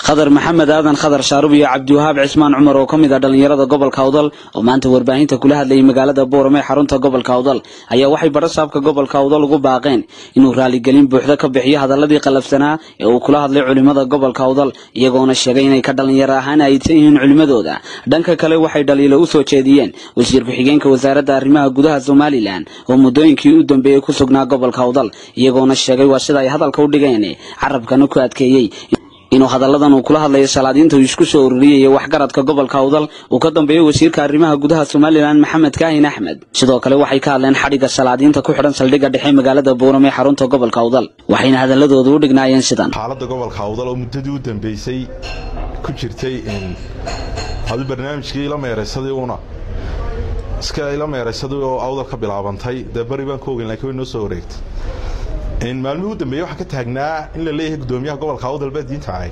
khadar maxamed aadan khadar shaarub iyo cabdiwahaab cismaan cumar oo ka mid ah dhallinyarada gobolka awdal oo maanta warbaahinta kula hadlayay magaalada boorame xarunta gobolka awdal ayaa waxay badhasaabka gobolka awdal ugu baaqeen inuu raaligelin buuxda ka bixiyo hadaladii qalafsanaa ee uu kula hadlay culimada gobolka awdal iyagoona sheegay inay ka dhallinyaro ahaan aysan yihiin culimadooda dhanka kale waxay dhaliilo u soo jeediyeen wasiir ku-xigeenka wasaaradda arrimaha gudaha somalilan oo muddooyinkii u dambeeyey ku sugnaa gobolka awdal iyagoona sheegay waa sida ay hadalka u dhigeen carabkana ku adkeeyey inuu hadalladan uu kula hadlayo salaadiinta uu isku soo ururiyaya waxgaradka gobolka awdal uu ka dambeeyo wasiirka arrimaha gudaha somalilan maxamed kaahin axmed sidoo kale waxay ka hadleen xadhigga salaadiinta ku xidhan saldhigga dhexe magaalada boorame xarunta gobolka awdal waxayna hadaladoodu u dhignaayeen sidan xaaladda gobolka awdal oo muddadii u dambeysay ku jirtay adu barnaamijkii ila meeraysadii una iska ila meeraysadii oo awdal ka bilaabantay dee bari baan ka ogeyn lakiin way noo soo wareegtay maalmihii u dambeeyey waxaa ka taagnaa in la leeyahay guddoomiyaha gobolka awdal baa diinta ahay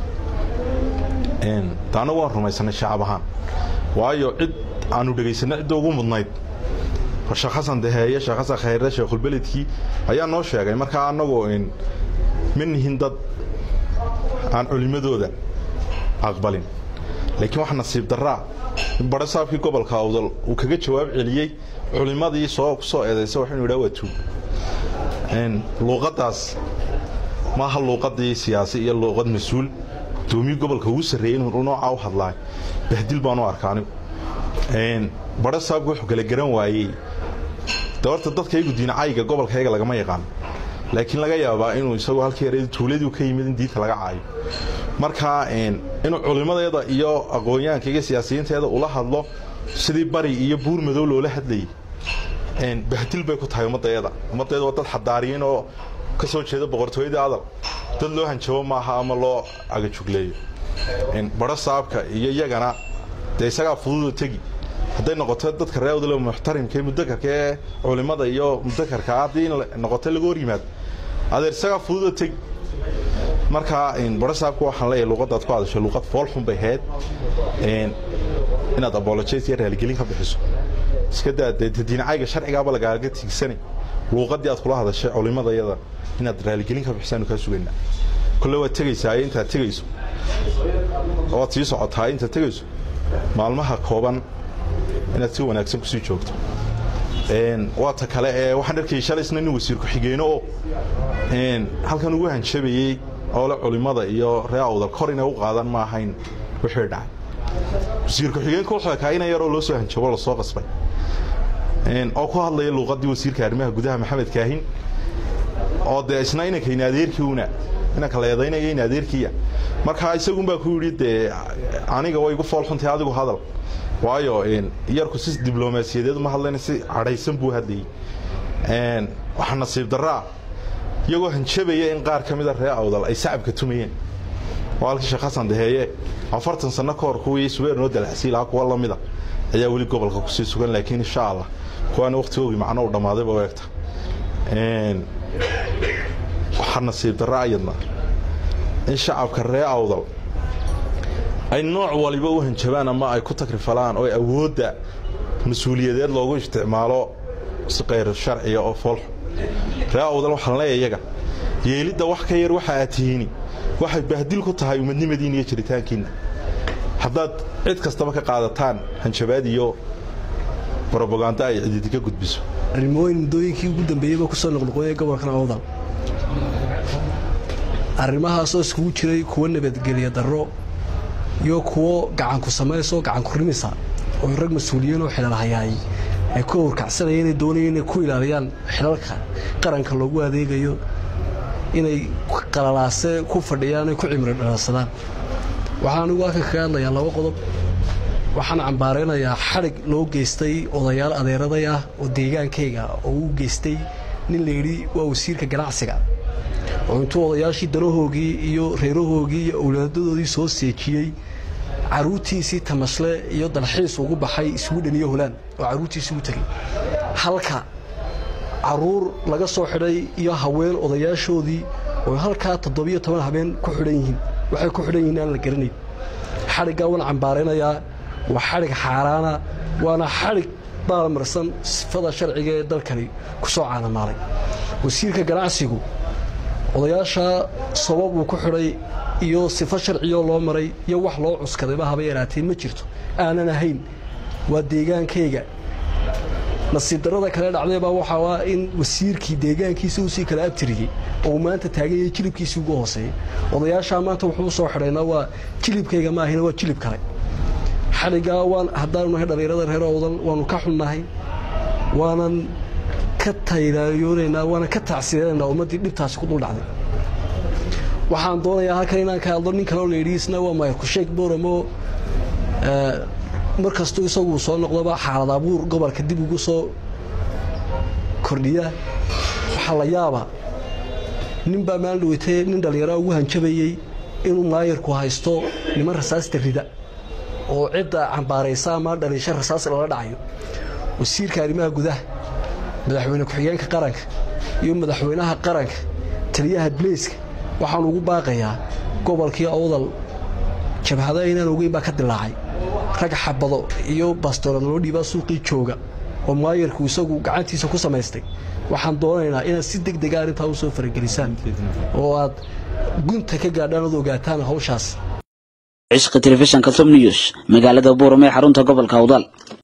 taana waan rumaysanay shacab ahaan waayo cid aanu dhegaysanay cidda ugu mudnayd sheekh xasan daheeye sheekh xasan khayre sheekhulbeledkii ayaa noo sheegay markaa annagoo ma nihin dad aan culimmadooda aqbalin laakiin waxa nasiib daraa in badhasaabkii gobolka awdal uu kaga jawaab celiyey culimmadii soo ku soo eedaysa wax inu yidhaha waa tuug luuqadaas maaha luuqadii siyaasi iyo luuqad mas-uul gudoomiyii gobolka ugu sarreeyey inuu noocaa u hadlaay bahdil baan u arka anigu badha saabku wuxuu kala garan waayey de horta dadkaygu diinacayga gobolkayga lagama yaqaan laakiin laga yaabaa inuu isagoo halkii yareed tuuladii ka yimid in diinta laga caayo marka inuu culimmadeeda iyo aqoonyahanka iyo siyaasiyiinteeda ula hadlo sidii bari iyo buur madow loola hadlayay bahdil bay ku tahay ummadayada ummadayada waa dad xadaariyiin oo ka soo jeeda boqortooyadii adal dad loo hanjabo maaha ama loo agajugleeyo badho saabka iyo iyagana dee isagaa fududo tegi hadday noqoto dadka reewdale muxtarimka ee mudakarka ee culimmada iyo mudakarka haddii noqoto laga hor yimaado adeer isagaa fududo tegi marka badho saabka waxaan leeyahay luuqadaad ku hadashay luuqad foolxun bay ahayd inaad apologize iyo raaligelin ka bixiso iska daa dee diinacayga sharcigaaba lagaaga tiigsanay luuqadii aad kula hadashay culimadayada inaad raaligelin ka bixisaanu kaa sugaynaa kolle waad tegaysaa intaad tegayso waad sii socotaa intaad tegayso maalmaha kooban inaad si wanaagsan kusii joogto waata kale ee waxaan arkayay shalaysna nin wasiir ku-xigeeno oo halkan ugu hanjabayey oole culimada iyo ree awdal kor inay u qaadan ma ahayn wixii dhacay wasiir ku-xigeenka wuxuu ekaa ina yaroo loo soo hanjabo lasoo qasbay oo ku hadlaya luuqadii wasiirka arrimaha gudaha maxamed kaahin oo dee isna inanka in adeerkiiuna inanka la eedaynaya in adeerkiiya markaa isagunbaa ku yidhi dee aniga way igu foolxuntay adigu hadal waayo yarku si diblomaasiyadeed uma hadlayna si cadhaysan buu hadlayey waxaa nasiib daraa iyagoo hanjabaya in qaar ka mida ree awdal ay sacabka tumayeen oo halkii sheekh xasan daheeye afartan sanno ka hor kuwii subeer noo dalacsiy lahaa kuwa lamida ayaa weli gobolka kusii sugan laakiin insha allah kuwaana wakhtigoogii macno u dhammaadayba u egta waxaa nasiib darra ayadna in shacabka ree awdal ay nooc waliba u hanjabaan ama ay ku takrifalaan oo awoodda mas-uuliyadeed loogu isticmaalo si kayr sharciga oo foolxu ree awdal waxaan leeya iyaga yeelidda wax ka yar waxa aad tihiini waxay bahdil ku tahay umadnimadiina iyo jiritaankiinna haddaad cid kastaba ka qaadataan hanjabaad iyo robagando ay cididi ka gudbiso arrimooyin muddooyinkii ugu dambeeyeyba ku soo noqnoqoyay gobolkan awdal arrimahaasoo iskugu jiray kuwo nabadgelya darro iyo kuwo gacanku samaysoo gacanku rimisa oo rag mas-uuliyiin oo xidhalhayaay ay ku howrkacsanaya inay doonayeen inay ku ilaaliyaan xilalka qaranka loogu adeegayo inay qalalaase ku fadhiyaan ay ku cimri dhalaalsadaan waxaan anigu halkan kaga hadlayaa laba qodob waxaan cambaaraynayaa xadhig loo geystay odayaal adeeraday ah oo deegaankayga oo u geystay nin layidhi waa wasiirka ganacsiga oo intuu odayaashii danahoogii iyo reerahoogii iyo owlaadadoodii soo seejiyey caruurtiisii tamasle iyo dalxiis ugu baxay swidhen iyo holaan oo carruurtiisii u tegey halka caruur laga soo xidhay iyo haween odayaashoodii oo halkaa toddobiyo toban habeen ku xidhan yihiin waxay ku xidhan yihiin aan la garanayn xadhiggaa waan cambaaraynayaa waa xadhig xaaraana waana xadhig baalmarsan sifada sharciga ee dalkani ku soo caanamaalay wasiirka ganacsigu odayaashaa sabab uu ku xidhay iyo sifo sharciyoo loo maray iyo wax loo cuskadayba haba yaraatee ma jirto aanan ahayn waa deegaankayga nasiib darada kale dhacdaybaa waxaa in wasiirkii deegaankiisa usii kala abtiriyey oo maanta taaganyay jilibkiisii ugu hooseeyey odayaashaa maanta wuxuu usoo xidhaynaa waa jilibkayga maahina waa jilib kale xaligaa waan haddaanu nahay dhallinyarada reer owdal waanu ka xunnahay waanan ka tayrayoonaynaa waanan ka tacsiiranaynaa ummaddii dhibtaasi ku dul dhacday waxaan doonayaa halkan inaan ka hadlo nin kaleo layidhiisna waa mayrkusheeg booramo mar kastuu isagu soo noqdoba xaalad abuur gobolka dib ugu soo kordhiya waxaa la yaaba nin baa maalin dhaweytee nin dhallinyaraa ugu hanjabayey inuu maayarku haysto niman rasaasta rida oo cidda cambaaraysa ama dhaliisha rasaas lala dhacayo wasiirka arrimaha gudaha madaxweyne ku-xigeenka qaranka iyo madaxweynaha qaranka taliyaha bleyska waxaan ugu baaqayaa gobolkii awdal jabhado aynaan ogeyn baa ka dilaacay rag xabado iyo bastoolad loo dhiibaa suuqii jooga oo maayarku isagu gacantiisa ku samaystay waxaan doonaynaa inaad si deg dega arrintaa u soo faragelisaan oo aad gunta ka gaadhaan ood ogaataan hawshaas cishqi telefishanka som news magaalada buuram ee xarunta gobolka awdal